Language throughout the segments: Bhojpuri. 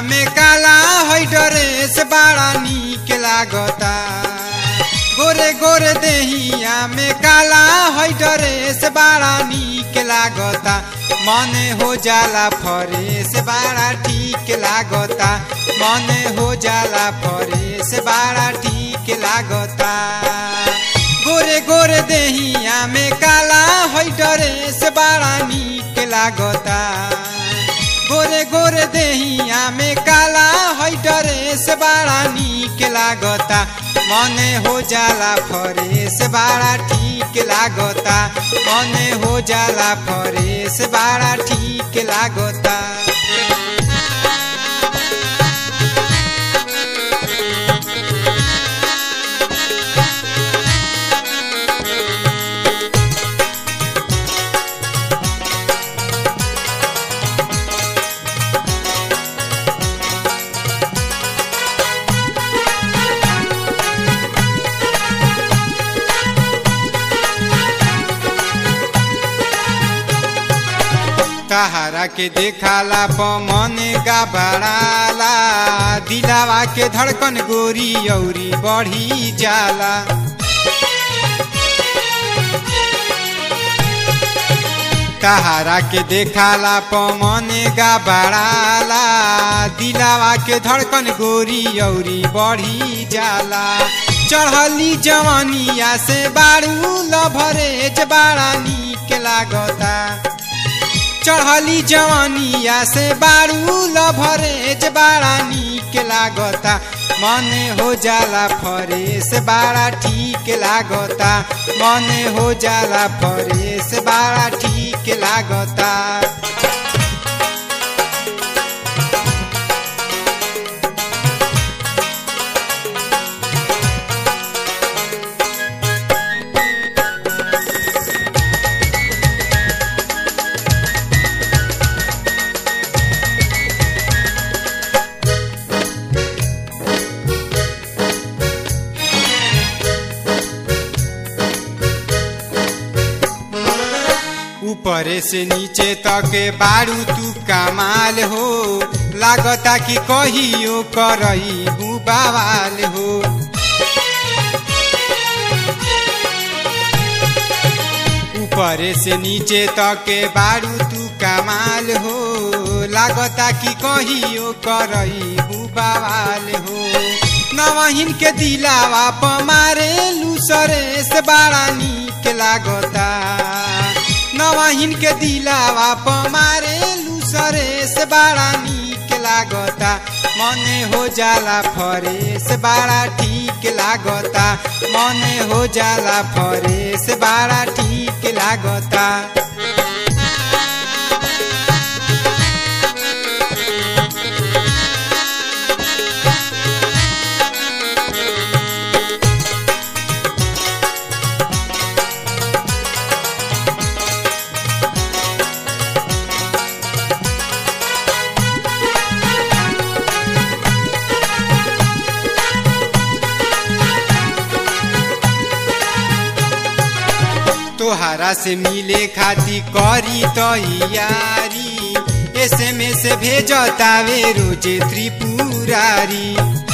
में काला है ड्रेस बड़ा नीक लागता गोरे गोरे देहिया में काला है ड्रेस बड़ा नीक लागता मने हो जाला फरेस बड़ा ठीक लागता मने हो जाला फरेस बड़ा ठीक लागता गोरे गोरे देहिया में काला है ड्रेस बड़ा नीक लागता गोरे गोरे देहिया में काला है ड्रेस बड़ा नीक लागता मने हो जाला फरेस बड़ा ठीक लागता मने हो जाला फरेस बड़ा ठीक लागता तहारा के देखाला पमन गाबड़ाला दिलावा के धड़कन गोरी औरी बढ़ी जाला तहारा के देखाला पमन गाबड़ाला दिलावा के धड़कन गोरी औरी बढ़ी जाला चढ़ली जवानिया से बारू लभरेज बाड़ा नीक लागता चढ़ली जवानिया से बारू लभरेज बाड़ा नीक लागता मन हो जाला फरेस बाड़ा ठीक लागता मन हो जाला फरेस बाड़ा ठीक लागता ऊपर से नीचे तक बारू तू कमाल हो लागता कि कहियो करई बुबावाल हो ऊपर से नीचे तक बारू तू कमाल हो लागता कि कहियो करई बुबावाल हो नवहिन के दिलावा पमारे लूसरे से बड़ा नीक लागता नवहिन के दिलावा पमारे लूसरे से बड़ा नीक लागता मने हो जाला फरेस बड़ा ठीक लागता मने हो जाला फरेस बड़ा ठीक लागता तोहरा से मिले खाती करी तैयारी एस एम एस भेजतावे रोजे त्रिपुरारी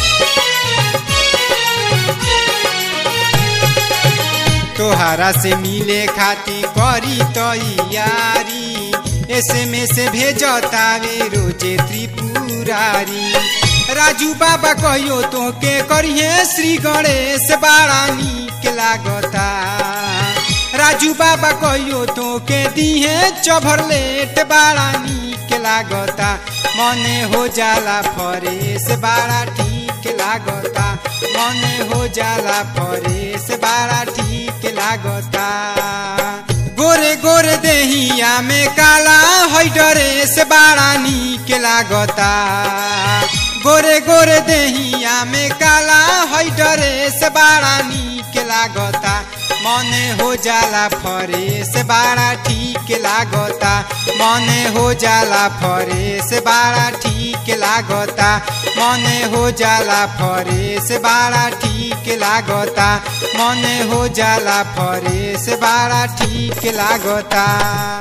तोहरा से मिले खाती करी तैयारी एस एम एस भेजतावे रोजे त्रिपुरारी राजू बाबा कहियो तोके करिए श्री गणेश बाड़ा नीक लागता राजू बाबा कहियो तो के दिहे चभरलेट बाड़ा नीक लागता मने हो जाला फरेस बाड़ा ठीक लागता मने हो जाला फरेस बाड़ा ठीक लागता गोरे गोरे देहिया में काला है ड्रेस बाड़ा नीक लागता गोरे गोरे देहिया में काला है ड्रेस बाड़ा नीक लागता मने हो जाला फरेस बाड़ा ठीक लागता मने हो जाला फरेस बाड़ा ठीक लागता मने हो जाला फरेस बाड़ा ठीक लागता मने हो जाला फरेस बाड़ा ठीक लागता